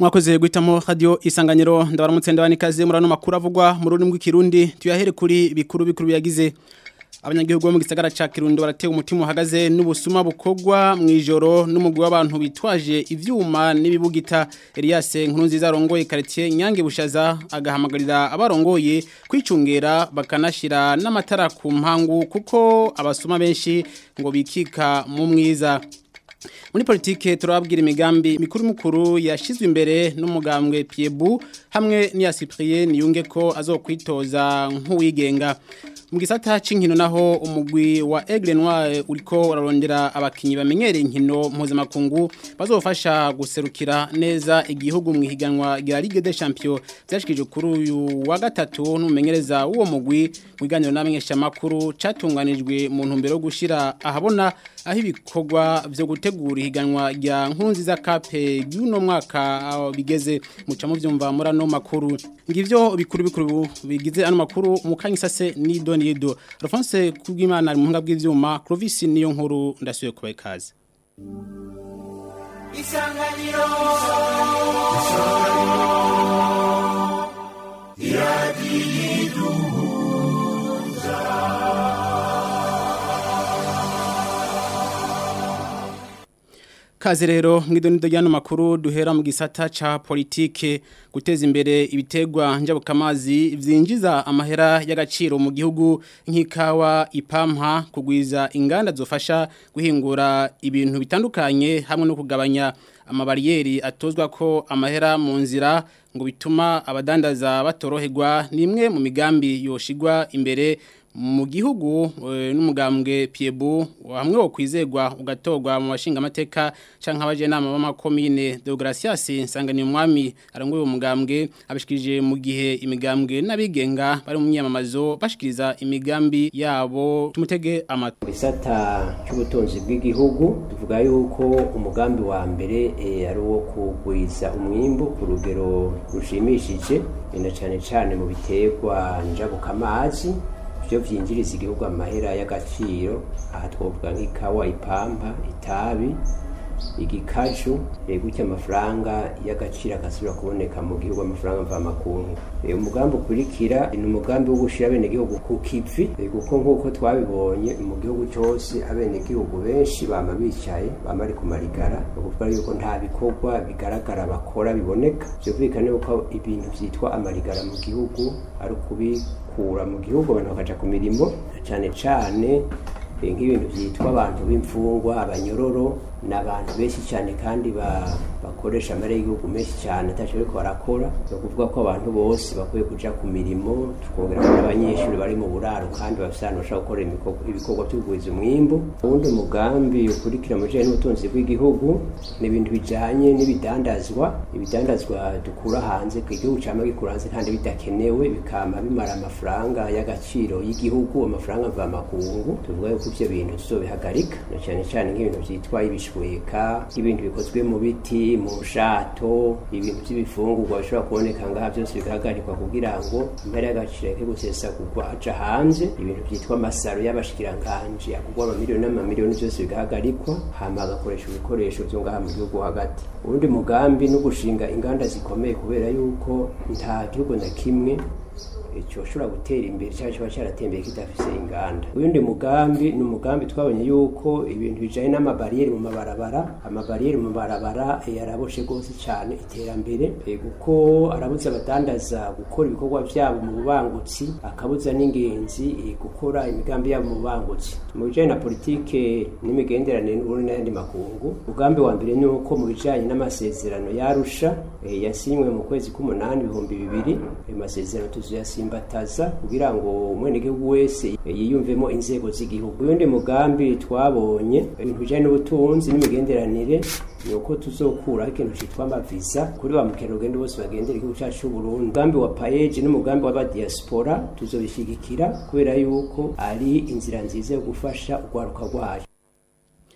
mwakoze guhitamo radio isanganiro ndabaramutse ndabanikaze murano makuru avugwa mu rurimi rw'ikirundi tuyahere kuri bikuru bikuru biyagize abanyagihugu bo mu gisagara ca Kirundo baratewe umutima uhagaze n'ubusuma bukogwa mu ijoro n'umugwi w'abantu bitwaje ivyuma n'ibibugita Elias Nkurunziza arongoye quartier Nyange Bushaza agahamagarira abarongoye kwicungera bakanashira n'amatara ku mpangu kuko abasuma benshi ngo bikika mu mwiza muri politike turababwira imigambi mikuru mukuru yashizwe imbere n'umugambwe Piebu hamwe n'iya Cyprien yunge ko azokwitoza nk'uwigenga mu gisata c'inkino naho umugwi wa Aigle Noir uriko urarondera abakinyi bamenyereye inkino mpuzamakungu bazofasha guserukira neza igihugu mu ihiganwa rya Ligue des Champions byashikije kuri uyu wa gatatu n'umumenyereza w'uwo mugwi mu biganiro n'amenyesha makuru catunganijwe mu ntumbero yo gushira ahabona aho ibikorwa vyo gutegura ihiganwa rya nkunziza kape y'uno mwaka bigeze muca mu vyumva muri ano makuru ngivyo bikuru bikuru bigize ano makuru mu kanyisase ni Donido Alphonse kubwimana ari muhinga bw'ivyuma Clovis niyo nkuru ndasuye kubaye kaze Isanganiro Kaze rero mwidonido ryano makuru duhera mu gisata ca politike guteza imbere ibitegwa njabukamazi vyinjiza amahera y'agaciro mu gihugu nk'ikawa ipampa kugwiza inganda zofasha guhingura ibintu bitandukanye hamwe no kugabanya amabariyeri atozwa ko amahera mu nzira ngo bituma abadandaza batoroherwa nimwe mu migambi yoshigwa imbere mu gihugu n'umugambwe Piebu hamwe wo kwizegwa ugatorwa mu bashinga amateka canke abaje nama b'amakomine Deogracias nsangani umwami aranguye umugambwe abishikije mu gihe imigambwe n'abigenga bari mu myamamazo bashikiriza imigambi yabo tumutege amata bisata cy'ubutunzi bw'igihugu tuvuga yuko umugambi wa mbere ari uwo kugwiza umwimbu ku rugero rushimishije na cyane cyane mu biterwa njabukamazi byo byinjiriza igihugu amahera y'agaciro aha twavuga nk'ikawa ipampa itabi igikaju gutya amafaranga y'agaciro agasubira kuboneka mu gihugu amafaranga mvamakungu umugambi ukurikira ni umugambi wo gushyira abenegihugu ku kivi kuko nk'uko twabibonye mu gihugu cyose abenegihugu benshi bama bicaye bama ari ku marigara ni ukuvuga yuko nta bikorwa bigaragara bakora biboneka byumvikane yuko ibintu byitwa amarigara mu gihugu ari ukubikura mu gihugu abantu bakaja ku mirimo cyane cyane nk'ibintu byitwa abantu b'imfungwa abanyororo ni abantu benshi cyane kandi bakoresha amare y'igihugu menshi cyane atacyo ariko barakora ni ukuvuga ko abantu bose bakwiye kuja ku mirimo tukongera ko abanyeshuri bari mu buraro kandi bafite ahantu bashobora gukora ibikorwa by'ubugwiza umwimbu uwundi mugambi ukurikira mu bijyanye n'ubutunzi bw'igihugu ni ibintu bijyanye n'ibidandazwa ibidandazwa dukura hanze ku igihugu cyangwa gikura hanze kandi bidakenewe bikama bimara amafaranga y'agaciro y'igihugu amafaranga mvamakungu tuvuga yuko ibyo bintu tuzobihagarika na cyane cyane nk'ibintu byitwa ibishweka nk'ibintu bikozwe mu biti mu nshato ibintu by'ibifungurwa bishobora kuboneka ngaha byose bigahagarikwa kugira ngo impera y'agaciro yake gusesagurwa aja hanze ibintu byitwa amasaro y'abashikiranganje akugwa amamiliyoni n'amamiliyoni byose bigahagarikwa hama agakoresha ibikoresho byo ngaha mu gihugu hagati ubundi mugambi no gushinga inganda zikomeye kubera yuko nta gihugu na kimwe cyoshobora gutera imbere cyangwa kiba cyaratembeye kidafise inganda uyundi mugambi ni umugambi twabonye yuko ibintu bijanye n'amabariyeri mu mabarabara amabariyeri mu mabarabara yaraboshe rwose cyane iterambere kuko arabuza abadandaza gukora ibikorwa byabo mu bubangutsi akabuza n'ingenzi gukora imigambi yabo mu bubangutsi mu bijanye na politike n'imigenderanire n'uburundi n'ayandi makungu umugambi wa mbere ni uko mu bijanye n'amasezerano yarusha yasinywe mu kwezi k'umunani ibihumbi bibiri ayo masezerano tuzoyasimba simbataza kugira ngo umwenegihugu wese yiyumvemo inzego z'igihugu uyundi mugambi twabonye ibintu bijanye n'ubutunzi n'imigenderanire ni uko tuzokura ikintu citwa amaviza kuri ba mukerarugendo bose bagendera igihugu cacu c'uburundi umugambi wa payeje n'umugambi w'abadiaspora tuzobishigikira kubera yuko ari inzira nziza yo gufasha urwaruka rwayo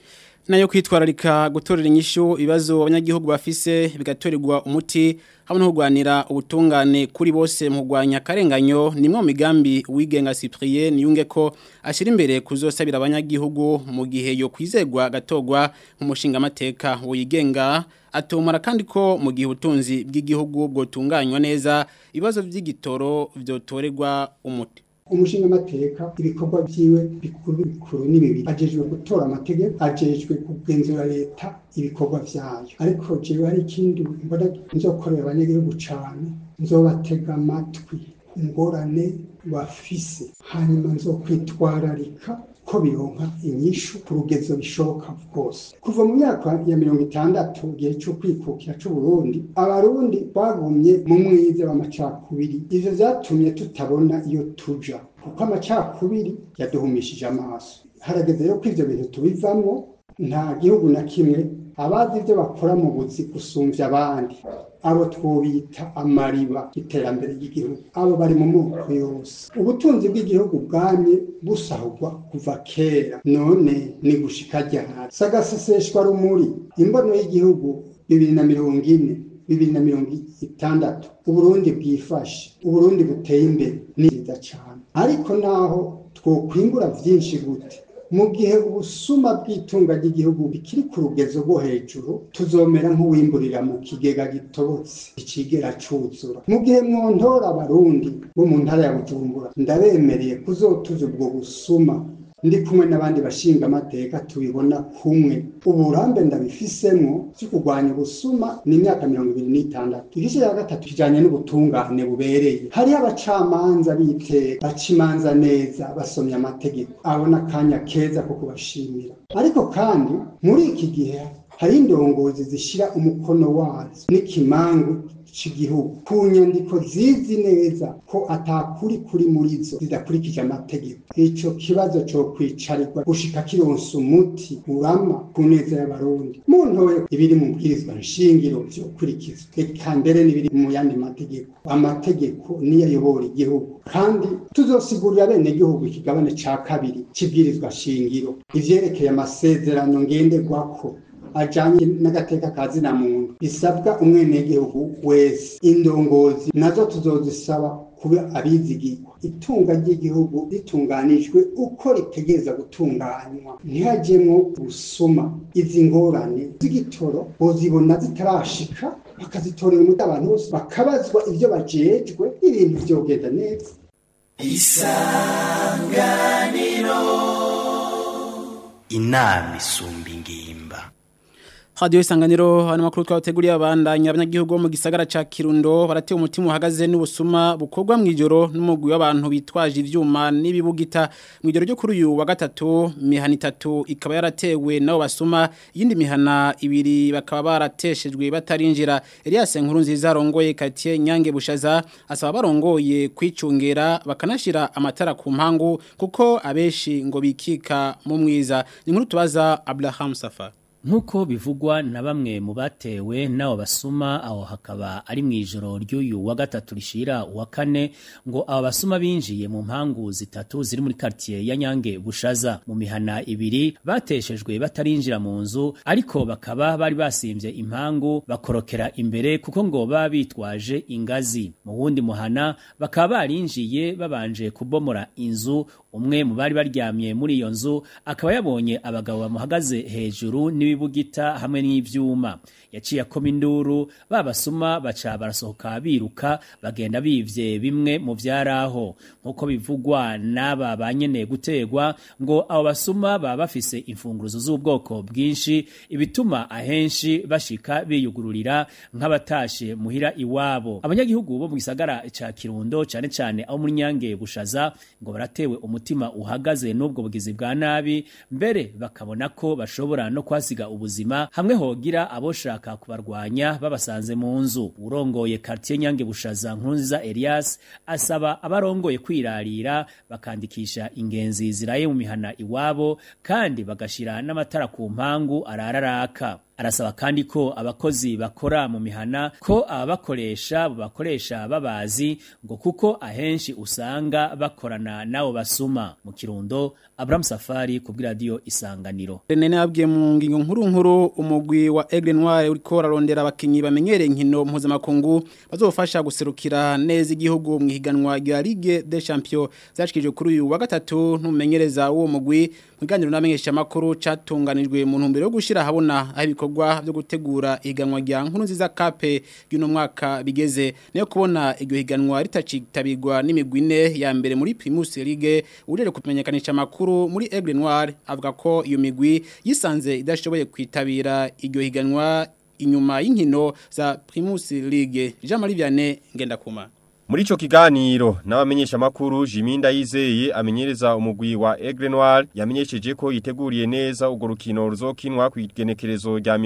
nayo kwitwararika gutorera inyishu ibibazo abanyagihugu bafise bigatorerwa umuti hamwe no kurwanira ubutungane kuri bose mu kurwanya akarenganyo ni imwe mu migambi wigenga Cyprien yunge ko ashyira imbere kuzosabira abanyagihugu mu gihe yo kwizegwa gatogwa nk'umushinga amateka wigenga atumara kandi ko mu gihe ubutunzi bw'igihugu bwotunganywa neza ibibazo by'igitoro byotorerwa umuti umushinga amateka ibikorwa byiwe bikuru bikuru ni bibiri ajejwe gutora amategeko ajejwe kugenzura leta ibikorwa vyayo ariko jewe hari ikindi mbona nzokorera abanyagihugu cane nzobatega amatwi ingorane bafise hanyuma nzokwitwararika ko bironka inyishu ku rugezo bishoboka bwose kuva mu myaka ya mirongo itandatu igihe cyo kwikukira c'uburundi abarundi bagumye mu mwiza w'amacakubiri ivyo vyatumye tutabona iyo tuja kuko amacakubiri yaduhumishije amaso harageze rero ko ivyo bintu tubivamwo nta gihugu na kimwe abazi ivyo bakora mu buzi gusumvya abandi abo twobita amariba iterambere ry'igihugu abo bari mu moko yose ubutunzi bw'igihugu bwamye busahurwa kuva kera none ni gushika ryahari sagaseseshwa rumuri imbono y'igihugu bibiri na mirongo ine bibiri na mirongo itandatu uburundi bwifashe uburundi buteye imbere ni byiza cyane ariko naho twokwingura vyinshi gute mu gihe ubusuma bw'itunga ry'igihugu bikiri ku rugezo rwo hejuru tuzomera nk'uwimburira mu kigega gitobotse ikigera cuzura mu gihe mwontora abarundi bo mu ntara ya bujumbura ndabemereye kuzotuza ubwo busuma ndi kumwe n'abandi bashinga amateka tubibona kumwe uburambe ndabifisemwo cyo kurwanya ubusuma ni imyaka mirongo ibiri n'itandatu igice cya gatatu kijanye n'ubutungane bubereye hariho abacamanza biteka baca imanza neza basomye amategeko abona akanya keza ko kubashimira ariko kandi muri iki gihe hari indongozi zishira umukono wazo n'ikimangu c'igihugu ku nyandiko zizi neza ko atakuri kuri muri zo zidakurikije amategeko ico kibazo co kwicarirwa gushika kironsa umuti urama ku neza y'abarundi muntoye ibiri mu bwirizwa nshingiro vyokurikizwa eka mbere n'ibiri mu yandi mategeko amategeko niyo ayobora igihugu kandi tuzosigurira bene gihugu ikigabane ca kabiri c'ibwirizwa shingiro ivyerekeye amasezerano ngenderwako ajanye n'agateka ka zina muntu bisabwa umwenegihugu wese indongozi nazo tuzozisaba kuba abizigirwa itunga ry'igihugu ritunganijwe uko ritegereza gutunganywa ntihajemwo busuma izi ngorane z'igitoro bozibona zitarashika bakazitorera umuti abantu bose bakabazwa ivyo bajejwe ibintu vyogenda neza isanganiro inama isumba ingimba Radio isanganiro hano makuru twateguriye abandanya abanyagihugu bo mu gisagara ca Kirundo baratewe umutima uhagaze n'ubusuma bukorwa mu ijoro n'umugwi w'abantu bitwaje ivyuma n'ibibugita mu ijoro ryo kuri uyu wa gatatu mihana itatu ikaba yaratewe nabo basuma yindi mihana ibiri bakaba barateshejwe batarinjira Elias Nkuru nziza rongoye Katie Nyange Bushaza asaba barongoye kwicungera bakanashira amatara ku mpangu kuko abeshi ngo bikika mu mwiza ni nkuru tubaza Abraham Safar Nkuko bivugwa na bamwe mu batewe nabo basuma aho hakaba ari mu ijoro ry'uyu wa gatatu rishira uwa kane ngo aba basuma binjiye mu mpangu zitatu ziri muri quartier ya Nyange Bushaza mu mihana ibiri bateshejwe batarinjira mu nzu ariko bakaba bari basimvye impangu bakorokera imbere kuko ngo baba bitwaje ingazi mu wundi muhana bakaba barinjiye babanje kubomora inzu umwe mu bari baryamye muri iyo nzu akaba yabonye abagabo bamuhagaze hejuru n'ibibugita hamwe n'ivyuma yaciye akoma induru babasuma baca barasohoka biruka bagenda bivye bimwe mu vyaraho nkuko bivugwa n'aba banyene gutegwa ngo abo basuma baba bafise imfunguruzo z'ubwoko bwinshi ibituma ahenshi bashika biyugururira nk'abatashe muhira iwabo abanyagihugu bo mu gisagara ca Kirundo cane cane aho muri Nyange bushaza ngo baratewe umutima uhagaze n'ubwo bugizi bwa nabi mbere bakabona ko bashobora no kwasiga ubuzima hamwe hogira aboshaka kubarwanya babasanze mu nzu urongoye quartier Nyange bushaza nkunziza Elias asaba abarongoye kwirarira bakandikisha ingenzi ziraye mu mihana iwabo kandi bagashira n'amatara ku mpangu arararaka arasaba kandi ko abakozi bakora mu mihana ko ababakoresha bakoresha babazi ngo kuko ahenshi usanga bakorana nabo basuma mu kirundo Abraham Safari ku radio Isanganiro Renene abwiye mu ngingo nkuru nkuru umugwi wa Aigle Noir uriko rarondera abakinyi bamenyereye inkino mpuzamakungu bazofasha guserukira neza igihugu mu higanwa rya Ligue des Champions zashikije kuri uyu wa gatatu n'umumenyereza w'uwo mugwi muganiro n'amenyesha makuru catunganijwe mu ntumbero yo gushira habona aho ibikorwa byo gutegura ihiganwa rya nkuru nziza kape y'uno mwaka bigeze nayo kubona iryo higanwa ritacitabirwa n'imigwi ine ya mbere muri Primus League urere kumenyekanisha makuru muri Aigle Noir avuga ko iyo migwi yisanze idashoboye kwitabira iryo higanwa inyuma y'inkino za Primus League Jean Marie Vianney ngenda kuma Muri ico kiganiro n'abamenyesha makuru Jiminda yizeye amenyereza umugwi wa Aigle Noir yamenyesheje ko yiteguriye neza ugo rukino ruzokinwa ku igenekerezo rya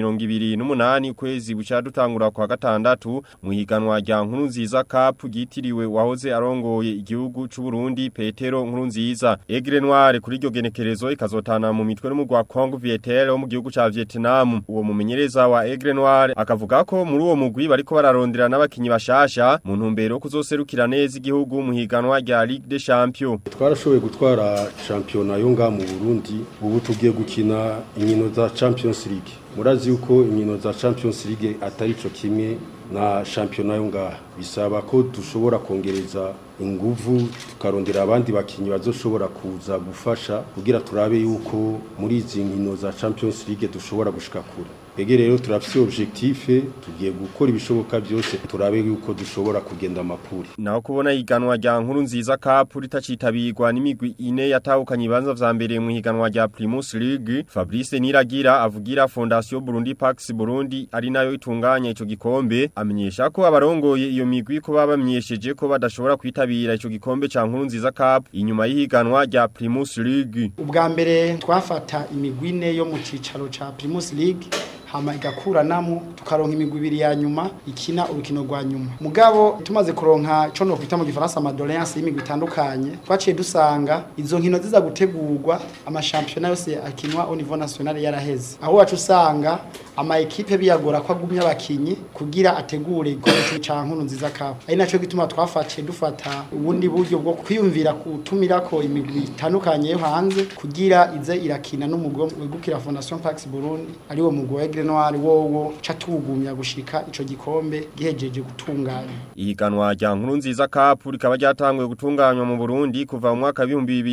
28 ukwezi buca dutangura kwa gatandatu mu higanwa rya nkuru nziza cup gitiriwe wahoze arongoye igihugu c'u Burundi Petero nkuru nziza Aigle Noir kuri iryo genekerezo ikazotana mu mitwe n'umugwi wa Congo Vietel wo mu gihugu ca Vietnam uwo mumenyereza wa Aigle Noir akavuga ko muri uwo mugwi bariko bararondera n'abakinyi bashasha mu ntumbero kuzo serukira neza igihugu mu higanwa rya Ligue des Champions. Twarashoboye gutwara championa yo nga mu Burundi ubu tugiye gukina inkino za Champions League. Murazi yuko inkino za Champions League atari co kimwe na championa yo nga bisaba ko dushobora kongereza inguvu tukarondera abandi bakinyi bazoshobora kuza gufasha kugira turabe yuko muri izi nkino za Champions League dushobora gushika kure. Ege rero turafise objectif tugiye gukora ibishoboka byose turabe yuko dushobora kugenda mapuri. Naho kubona higanwa rya nkuru nziza cup ritacitabirwa n'imigwi ine yatahukanye ibanza vya mbere mu higanwa rya Primus League Fabrice Niragira avugira Fondation Burundi Pax Burundi ari nayo itunganya ico gikombe amenyesha ko abarongoye iyo migwi ko babamenyesheje ko badashobora kwitabira ico gikombe ca nkuru nziza cup inyuma y'ihiganwa rya Primus League. Ubwa mbere twafata imigwi ine yo mu cicaro ca Primus League hama igakuranamo tukaronka imigwi ibiri ya nyuma ikina urukino rwa nyuma mugabo tumaze kuronka ico no kwita mu gifaransa amadoléance y'imigwi itandukanye twaciye dusanga izo nkino ziza gutegurwa amashampiyona yose akinwa au niveau national yaraheze aho wacu usanga ama ekipe biyagora ko agumya abakinyi kugira ategure igikombe ca nkuru nziza cup ari naco gituma twafatiye dufata ubundi buryo bwo kwiyumvira kutumirako imigwi itandukanye yo hanze kugira ize irakina n'umugwi wegukira Fondation Pax Burundi ari wo mugwi Aigle Noir wowo catugumya gushika ico gikombe gihejeje gutunganya Ihiganwa rya nkuru nziza cup rikaba ryatanguye gutunganywa mu Burundi kuva mu mwaka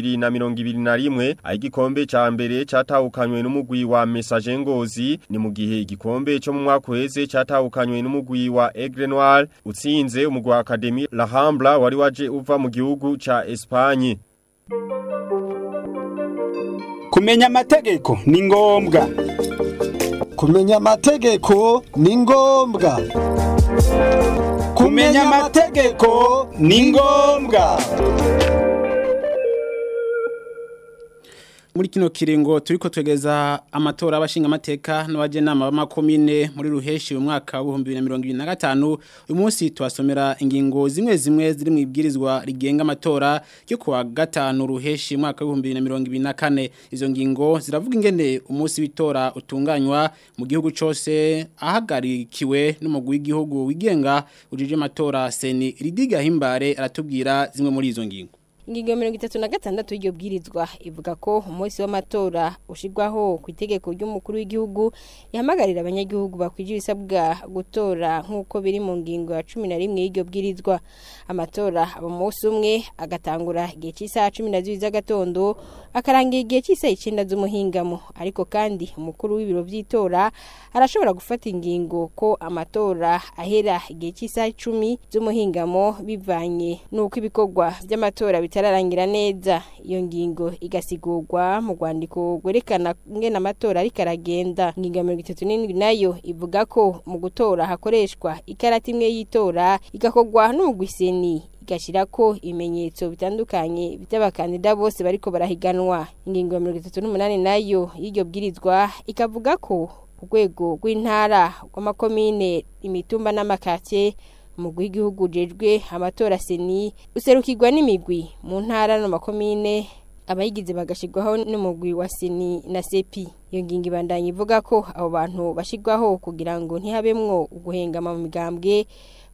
2021 aho igikombe ca mbere catahukanywe n'umugwi wa Message Ngozi ni mu gihe igikombe cyo mu mwaka uheze catahukanywe n'umugwi wa Aigle Noir utsinze umugwi wa Academy La Hambla wari waje uva mu gihugu ca Espagne Kumenya amategeko ni ngombwa kumenya amategeko ni ngombwa kumenya amategeko ni ngombwa muri kino kiringo turiko twegeza amatora abashinga amateka n'abajenama b'amakomine muri ruheshi mu mwaka wa 2025 uyu munsi twasomera ingingo zimwe zimwe ziri mu ibwirizwa rigenga amatora yo kuwa gatanu ruheshi mu mwaka wa 2024 izo ngingo ziravuga ingene umunsi w'itora utunganywa mu gihugu cose ahagarikiwe n'umugwi w'igihugu wigenga ujije amatora seni ridiga himbare aratubwira zimwe muri izo ngingo Ingingo mirongo itatu na gatandatu y'iryo bwirizwa ivuga ko umunsi w'amatora ushirwaho ku itegeko ry'umukuru w'igihugu yahamagarira abanyagihugu bakwije ibisabwa gutora nk'uko biri mu ngingo ya cumi na rimwe y'iryo bwirizwa amatora aba umunsi umwe agatangura igihe cy'isaha cumi na zibiri z'agatondo akarangira igihe cy'isaha icyenda z'umuhingamo ariko kandi umukuru w'ibiro by'itora arashobora gufata ingingo ko amatora ahera igihe cy'isaha icumi z'umuhingamo bivanye n'uko ibikorwa by'amatora bitararangira neza iyo ngingo igasigurwa mu rwandiko rwerekana ingene amatora ariko aragenda ingingo ya mirongo itatu n'indwi nayo ivuga ko mu gutora hakoreshwa ikarata imwe y'itora igakorwa n'umugwiseni igashira ko ibimenyetso bitandukanye by'abakandida bose bariko barahiganwa ingingo ya mirongo itatu n'umunani nayo y'iryo bwirizwa ikavuga ko urwego rw'intara rw'amakomine imitumba n'amakake umugwi w'igihugu ujejwe amatora seni userukirwa n'imigwi mu ntara no makomine abayigize bagashirwaho n'umugwi wa seni na sepi iyo ngingo ibandanya ivuga ko abo bantu bashirwaho kugira ngo ntihabemwo uguhengama mu migambwe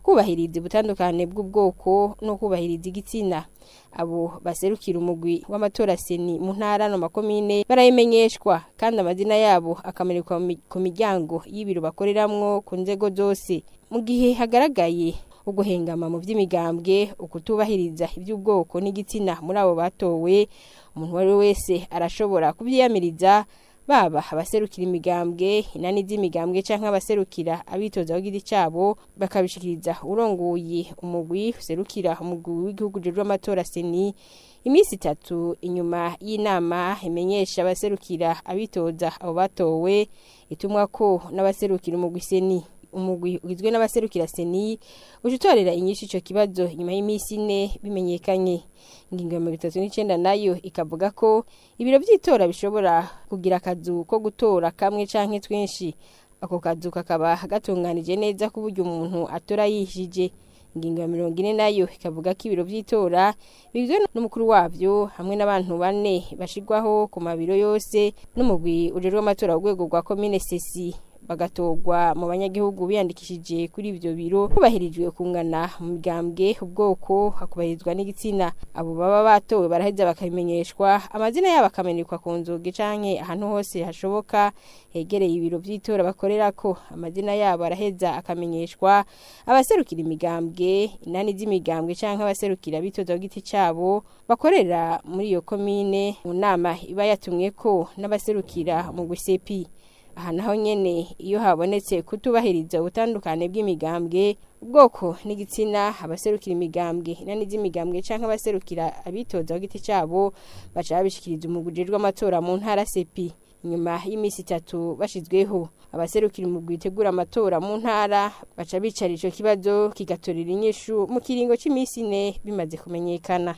kubahiriza ubutandukane bw'ubwoko no kubahiriza igitsina abo baserukira umugwi w'amatora seni mu ntara no makomine barayimenyeshwa kandi amazina yabo akamanikwa mu mi- ku miryango y'ibiro bakoreramwo ku nzego zose mu gihe hagaragaye uguhengama mu by'imigambwe ukutubahiriza iby'ubwoko n'igitsina muri abo batowe umuntu uwo ari we wese arashobora kubyiyamiriza baba abaserukira imigambwe inani z'imigambwe canke abaserukira abitoza w'igiti cabo bakabishikiriza urongoye umugwi userukira umugwi w'igihugu jejwe amatora seni iminsi itatu inyuma y'inama imenyesha abaserukira abitoza abo batowe itumwa ko n'abaserukira umugwi seni umugwi ugizwe n'abaserukira seni uje utorera inyinshi ico kibazo inyuma y'iminsi ine bimenyekanye ingingo ya mirongo itatu n'icenda nayo ikavuga ko ibiro vy'itora bishobora kugira akazu ko gutora kamwe canke twinshi ako kazu kakaba gatunganije neza ku buryo umuntu atora yishije ingingo ya mirongo ine nayo ikavuga ko ibiro vy'itora bigizwe n'umukuru wavyo hamwe n'abantu bane bashirwaho ku mabiro yose n'umugwi ujejwe amatora ku rwego rwa komine sesi bagatorwa mu banyagihugu biyandikishije kuri ivyo biro hubahirijwe kungana mu migambwe ubwoko hakubahirizwa n'igitsina abo baba batowe baraheza bakabimenyeshwa amazina yabo akamenyekwa ku nzugi canke ahantu hose hashoboka hegereye ibiro vy'itora bakorerako amazina yabo araheza akamenyeshwa abaserukira imigambwe inani z'imigambwe canke abaserukira bitoza ku giti cabo bakorera muri iyo komine mu nama iba yatumweko n'abaserukira mu gusepi aha naho nyene iyo habonetse kutubahiriza ubutandukane bw'imigambwe ubwoko n'igitsina abaserukira imigambwe inani z'imigambwe canke abaserukira abitoza ku giti cabo baca babishikiriza umugwi ujejwe amatora mu ntara sepi nyuma y'imisi itatu bashizweho abaserukira umugwi utegura amatora mu ntara baca bicara ico kibazo kigatorera inyishu mu kiringo c'imisi ine bimaze kumenyekana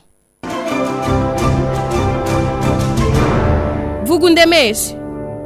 vuga undemeshe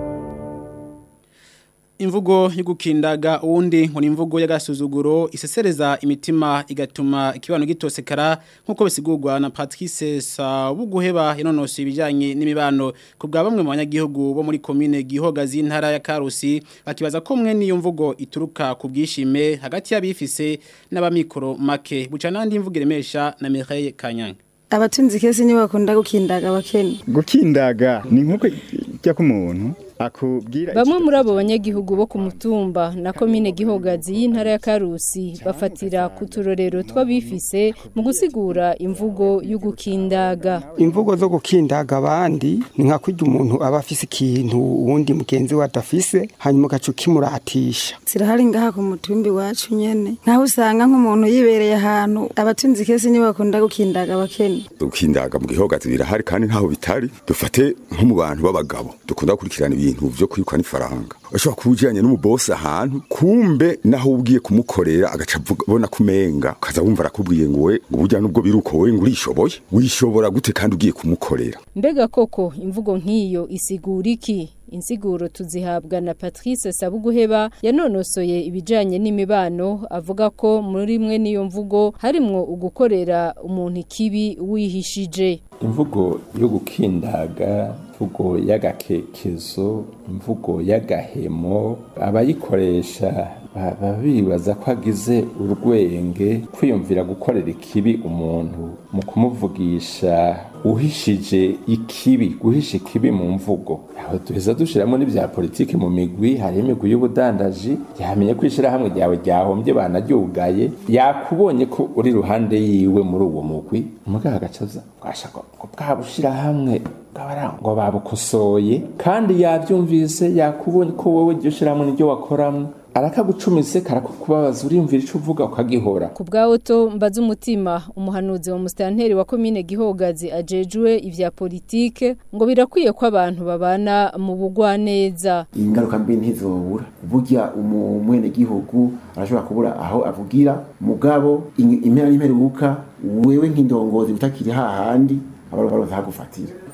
Imvugo y'ugukindaga uwundi ngo ni imvugo y'agasuzuguro isesereza imitima igatuma ikibano gitosekara nkuko bisigurwa na Patrice Sabuguheba yanonosoye ibijanye n'imibano ku bwa bamwe mu banyagihugu bo muri commune Gihogazi intara ya Karusi bakibaza ko mwe niyo mvugo ituruka ku bwishime hagati y'abifise n'abamikoro make buca nandi imvugo iremesha na Mireille Kanyanga abatunzi kese nibo bakunda gukindaga abakene gukindaga ni nkuko ijya ku muntu akubwira Bamwe muri abo banyagihugu bo ku mutumba na komine Gihogazi y'intara ya Karusi bafatira ku turorero tw'abifise mu gusigura imvugo y'ugukindaga. imvugo zo gukindaga abandi ni nka kurya umuntu aba afise ikintu uwundi mugenzi we adafise hanyuma ugaca ukimuratisha zirahari ngaha ku mutumbi wacu nyene nkaho usanga nk'umuntu yibereye ahantu abatunzi kese nibo bakunda gukindaga abakene gukindaga mu gihogazi birahari kandi ntaho bitari dufate nko mu bantu b'abagabo dukunda gukurikirana ibintu vyo kwirukwa n'ifaranga ashobora kuba ujanye n'umubosi ahantu kumbe naho ugiye kumukorera agaca avuga- abona kumenga ukaza wumva arakubwiye ngo we ngo burya nubwo biruko wowe ngo urishoboye wishobora gute kandi ugiye kumukorera Mbega koko imvugo nk'iyo isigura iki? Insiguro tuzihabwa na Patrice Sabuguheba yanonosoye ibijanye n'imibano avuga ko muri mwe niyo mvugo harimwo ugukorera umuntu ikibi wihishije. imvugo yo gukindaga imvugo y'agakekezo imvugo y'agahemo abayikoresha baba bibaza ko agize urwenge kwiyumvira gukorera ikibi umuntu mu kumuvugisha uhishije ikibi guhisha ikibi mu mvugo aho duheza dushiramo n'ibya politiki mu migwi hariho imigwi y'ubudandaji yamenye ko ishyirahamwe ryawe ryahombye banaryugaye yakubonye ko uri ruhande yiwe muri uwo mugwi umugabo agacaza bwashaka ngo bwa bushirahamwe bw'abara ngo babukosoye kandi yabyumvise yakubonye ko wowe iryo shirahamwe niryo wakoramwo arakagucumise karakukubabaza uriyumvira ico uvuga ukagihora Ku bwa Otto mbaza umutima umuhanuzi wa mustanteri wa komine Gihogazi ajejwe ivya politike ngo birakwiye ko abantu babana mu bugwaneza. ingaruka mbi ntizobura burya umwenegihugu arashobora kubura aho avugira mugabo in- impera n'imperuka wewe nk'indongozi utakiri hahandi abarobaroza hagufatira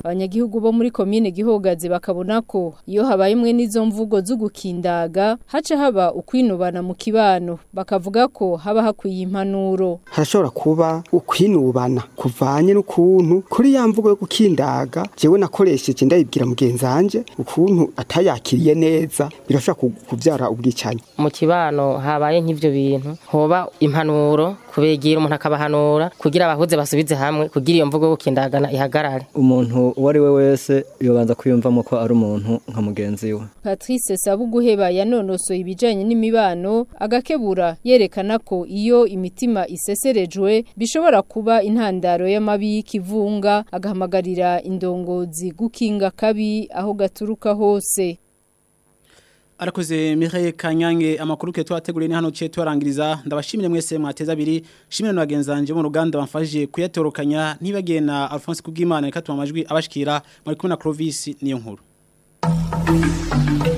abanyagihugu bo muri komine gihogazi bakabona ko iyo habaye imwe n'izo mvugo z'ugukindaga haca haba ukwinubana mu kibano bakavuga ko haba hakwiye impanuro harashobora kuba ukwinubana kuvanye n'ukuntu kuri ya mvugo yo gukindaga jewe nakoresheje ndayibwira mugenzi wanje ukuntu atayakiriye neza birashobora ku- kuvyara ubwicanyi mu kibano habaye nk'ivyo bintu hoba impanuro kubegera umuntu akabahanura kugira abahuze basubize hamwe kugira iyo mvugo yo gukindagana ihagarare umuntu uwo ari we wese yobanza kwiyumvamo ko ari umuntu nka mugenzi we Patrice Sabuguheba yanonosoye ibijanye n'imibano agakebura yerekana ko iyo imitima iseserejwe bishobora kuba intandaro y'amabi y'ikivunga agahamagarira indongozi gukinga kabi aho gaturuka hose Arakoze Mireille Kanyange amakuru ke twateguriye ni hano cye twarangiriza ndabashimire mwese mwateza abiri shimire no bagenzanje mu ruganda bamfashije kuyatorokanya ntibagena Alphonse Kubwimana reka tumamajwi abashikira muri kumwe na Clovis niyo nkuru